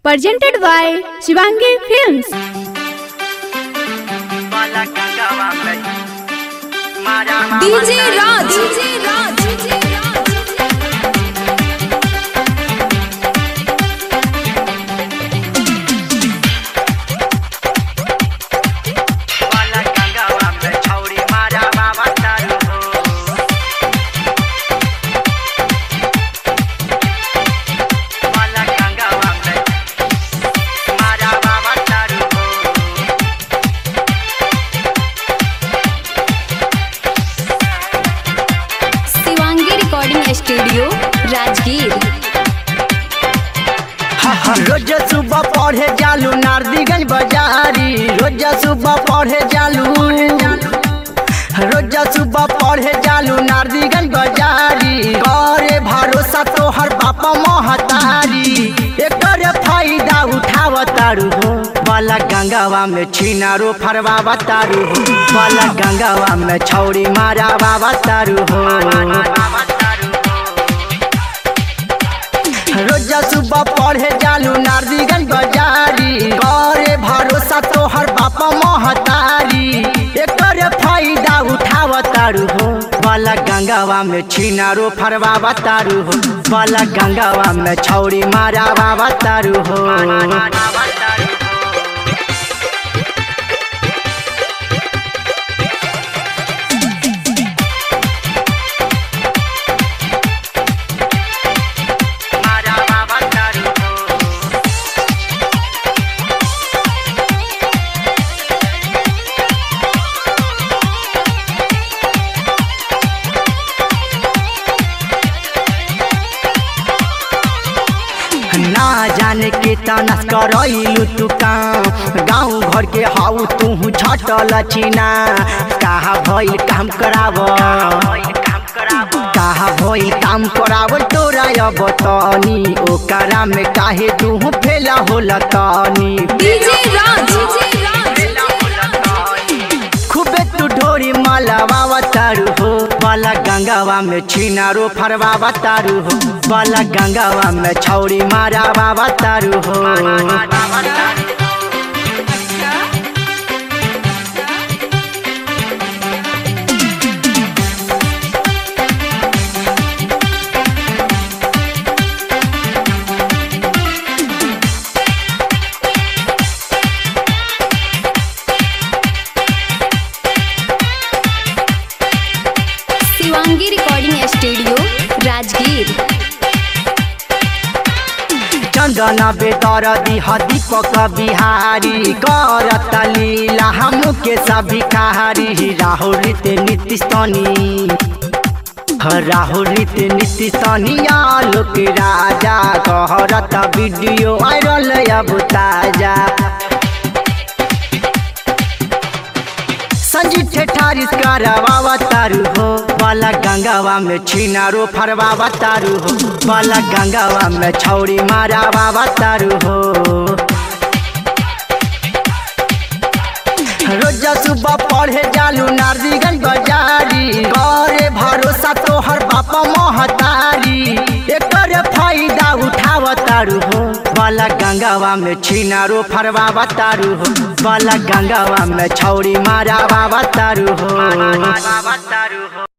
presented by Shivangi Films. DJ Raj. DJ Raj. Shivangi recording studio Rajgir रोज सुबह पढ़े जालू नारदीगंज बाजारी रोज सुबह पढ़े जालू रोज सुबह पढ़े जालू नारदीगंज बाजारी करे भरोसा तोहर बापा महतारी एकर फायदा उठावतारू हो वाला गंगावा में छिनारो फरवा तारू हो वाला गंगावा में छौरी मारा तारू हो रोजा सुबह पढ़े जालू नारदीगंज बाजारी करे भरोसा तोहर बापा महतारी एकर फायदा उठावतारू हो वाला गंगावा में छिनारो फरवा तारू हो वाला गंगावा में छौरी मारा तारू हो ना जाने के तनस करैलू तू काम गाँव घर के हाउ तू छटल छिना कहा भइल काम कराव कहा भइल काम कराव तोरा अब तनी ओकरा में काहे तू फेला होला तनी DJ Raj. खूबे तू ढोरी मालावा तारू हो वाला गंगावा में छिनारो फरवा तारू हो वाला गंगावा में छौरी मारा तारू हो शिवांगी रिकॉर्डिंग स्टूडियो राजगीर चंदन बेतर दिह दीपक बिहारी करत लीला हम के सभी कहारी राहुल रीते नीतीश तनी राहुल रीते नीतीश तनी आलोक राजा कहरत वीडियो वायरल अब ताजा संजीव ठेठारिस करवा तारू हो वाला गंगावा में छिनारो फरवा तारू हो वाला गंगावा में छौरी मारा तारू हो रोजा सुबह पढ़े जालू नारदीगंज बाजारी करे भरोसा तोहर बापा महतारी एकर फायदा उठावतारू हो वाला गंगावा में छिनारो फरवा तारू हो वाला गंगावा में छौरी मारा तारू हो